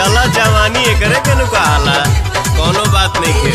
चला जवानी एकरे के नु कहाला कोनो बात नहीं के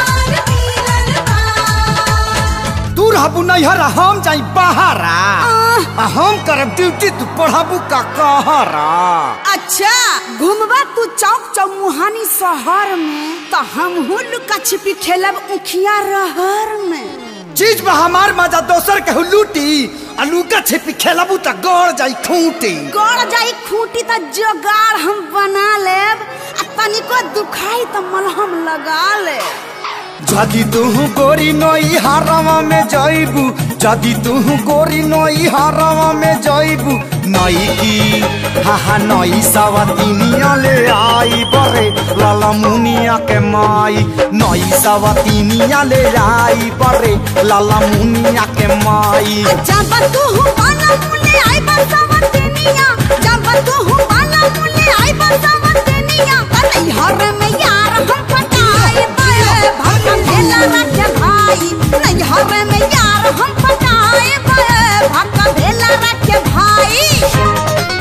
तू रहबू नैहर हम जाई बहारा आ हम करब ड्यूटी तू पढ़ाबू का कहरा अच्छा घूमबा तू चौक चौमुहानी शहर में तो हम लुका छिपी खेलब उखिया रहर में चीज में हमार मजा दोसर के लूटी आ लुका छिपी खेलबू त गड़ जाई खूंटी गड़ जाई खूंटी त जोगाड़ हम बना लेब आ तनिको दुखाई त मलहम लगा लेब जदि तू गोरी नई हारवा में जाइबू जदि तू गोरी नई हारवा में जाइबू नई की हा हा नई सवतीनिया ले आई बरे लाला मुनिया के माई नई सवतीनिया ले आई बरे लाला मुनिया के माई जब तू बाला मुले आई बसवतनिया जब तू बाला मुले आई बसवतनिया अरे हर में यार हम पटाए पाए भक्का भेला रखे भाई नहीं हर में यार हम पटाए पाए भक्का भेला रखे भाई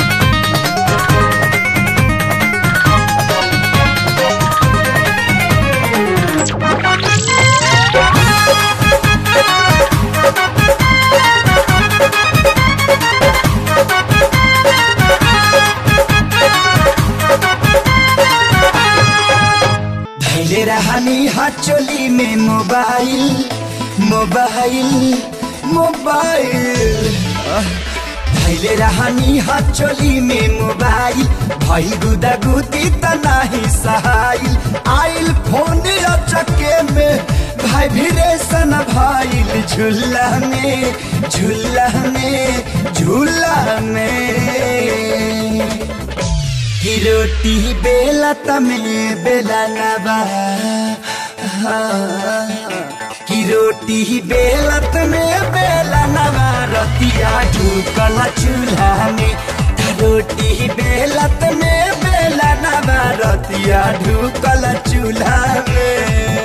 धैले रहनी हचोली में मोबाइल मोबाइल मोबाइल धैले रहनी हचोली में मोबाइल भई गुदा गुदी त नाही सहाइल आइल फोन चके में भाई भिरेसन भाइल झूला में झूला में झूला में की रोटी बेला तमे बेला नबा की रोटी बेला तमे बेला नबा रतिया ढूकल चूल्हा में रोटी बेला तमे बेला नबा रतिया ढूकल चूल्हा में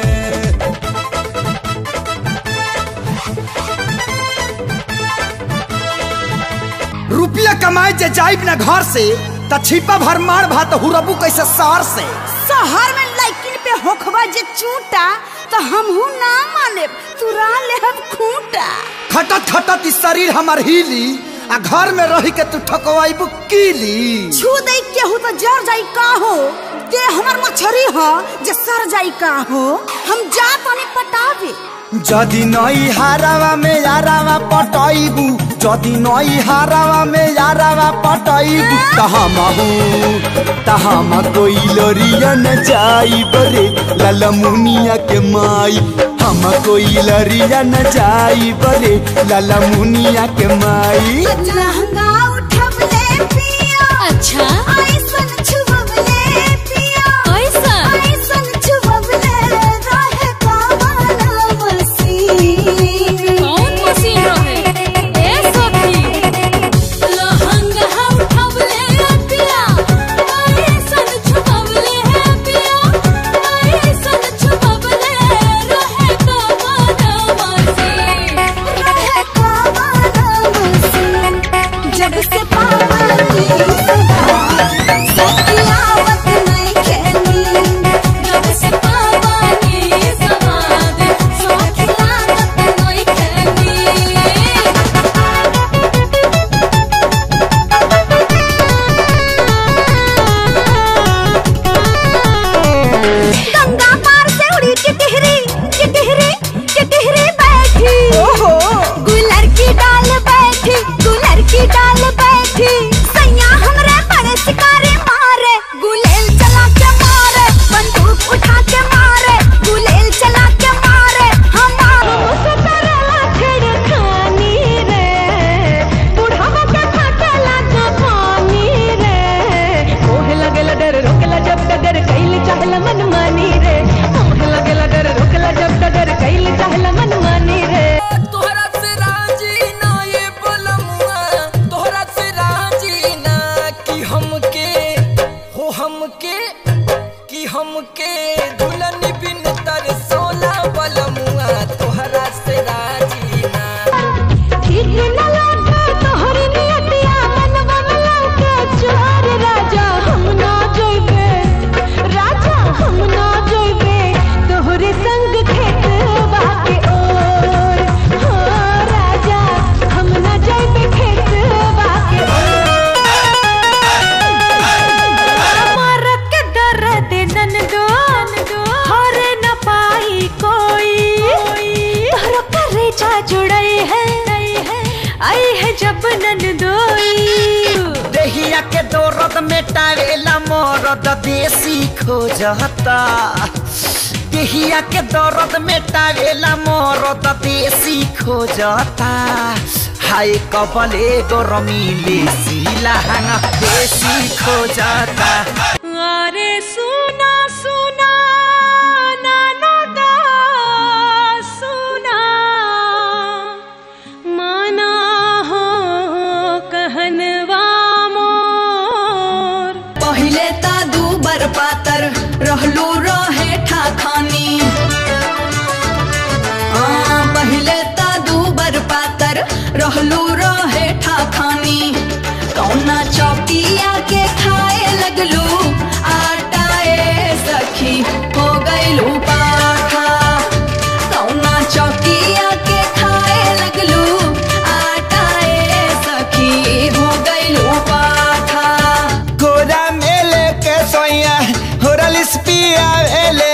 रुपया कमाए जे जाइब ना घर से त छिपा भर मार भात हुरबू कैसे सार से शहर में लाइकिन पे होखबा जे चूटा तो हमहू ना मानेब तुरा लेहब खूंटा खटत खटत ई शरीर हमर हिली आ घर में रही के तू ठकवाइबू कीली छू दे केहू तो जर जाई का हो ते हमर मछरी हो जे सर जाई का हो हम जा तनी पटावे जदि नई हारावा में यारावा पटैबू जदि नई हारावा में यारावा पटैबू त हमहू त हम कोई लोरिया न जाई बरे लाला मुनिया के माई हम कोई लरिया न जाई बरे लाला मुनिया के माई लहंगा उठबले पिया अच्छा ऐसन छुबले पिया ऐसन? ऐसन छुबले रहे कावाला मसीन कौन मशीन रहे ए सखी लहंगा हम उठवले पिया ऐसन छुपवले है पिया ऐसन छुपवले रहे कमाना मशीन रहे कावाला मसीन जब से पावली सखियावत नहीं खेली जब से पावानी समाद सखी लागत नई खेली गंगा पार से उड़ी टिटहरी टिटहरी टिटहरी बैठी ओहो गुलर की डाल बैठी गुलर की डाल बैठी सैया हमरे बड़े शिकारी मारे गुलेल चला के मारे बंदूक उठा के मारे गुलेल चला के मारे हमारो सतरला छेड़खानी रे बुढ़ावा के फटला जवानी रे ओहे लगेला डर रोकेला जब डगर कैल चाहला मन मानी रे ओहे लगेला डर रोकेला जब डगर कैल चाहला मन मानी रे तोहरा से राजी ना ये बलमुआ तोहरा से राजी ना कि हमके हो हमके कि हमके दुल्हन बिन तरसोला बलमुआ तोहरा से राजी ना ठीक न लागे तोहरी नियतिया मनवा में लागे चोर राजा हम ना जोइबे दर्द मेटावेला मरद देसी खोजता देहिया के दर्द मेटावेला मरद देसी खोजता हाय कबले गरमीले सिलाहाङ देसी खोजता अरे सुना सुना नानदा सुना माना हो कहनवा मोर पहिले ता दू बर पातर रहलू रहे ठाखानी आ, पहिले ता दू बर पातर रहलू रहे ठाखानी कौना चौकिया के खाए लगलू आटाए सखी हो गईलू पाखा कौना चौकिया के खाए लगलू आटाए सखी हो गईलू पाखा गोरा मेले के सोया होरल स्पिया भेले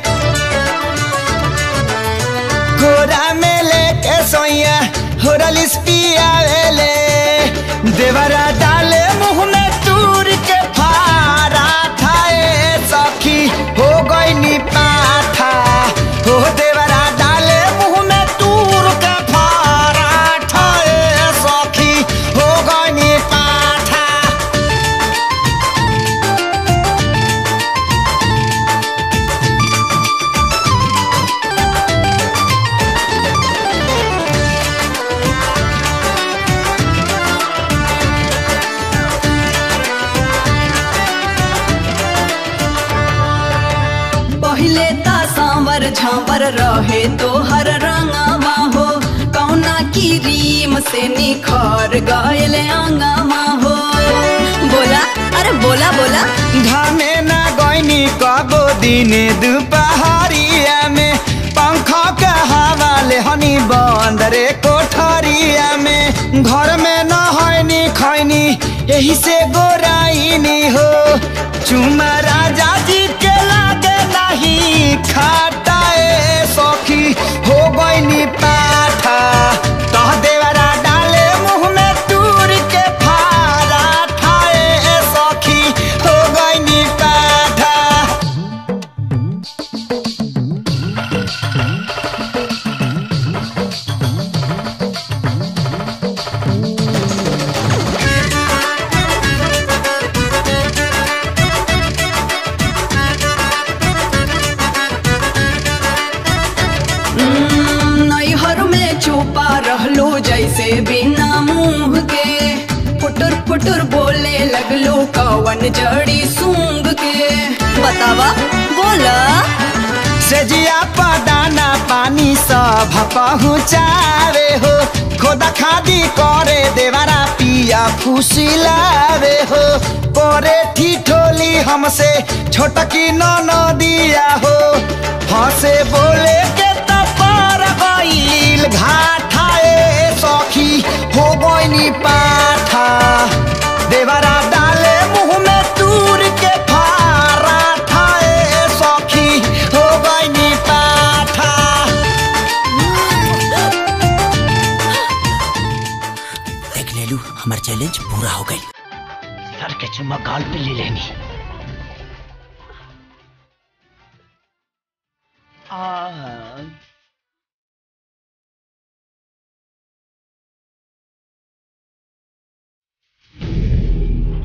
गोरा मेले के सोया होरल स्पिया भेले देवरा डाले मुंह में तूर के फारा थाए सखी हो गई नी पाठा हो देवरा डाले मुंह में तूर के फारा ठाए सखी हो गई नी पाठा पहिले ता सांवर झांवर रहे तो हर रंगवा हो कौना की रीम से निखर गयल अंगवा हो बोला अरे बोला बोला घामे ना गईनी कबो दिने दुपहरिया में पंखा के हवा ले हनी बंदरे कोठरिया में घर में न हईनी खैनी यही से गोराइनी हो चुमा राजा जी के लागे नहीं खाटाए सखी हो गईनी पाठा तह देवरा डाले मुंह में तूर के फारा ठाए सखी हो गईनी पाठा नैहर में चुपा रहलो जैसे बिना मुंह के फुटुर फुटुर बोले लगलो कवन जड़ी सूंघ के बतावा बोला सेजिया पदाना पानी सब पहुँचावे हो खोदा खादी करे देवारा पिया फुसिलावे हो करे ठिठोली हमसे छोटकी न दिया हो हंसे बोले के तपर गईल घाटाए सखी हो गईनी पाठा देवारा डाले मुंह में तूर के फारा ठाए सखी हो गईनी पाठा देख ले लू हमार चैलेंज पूरा हो गई सर के चुम्मा गाल पे ले लेनी आ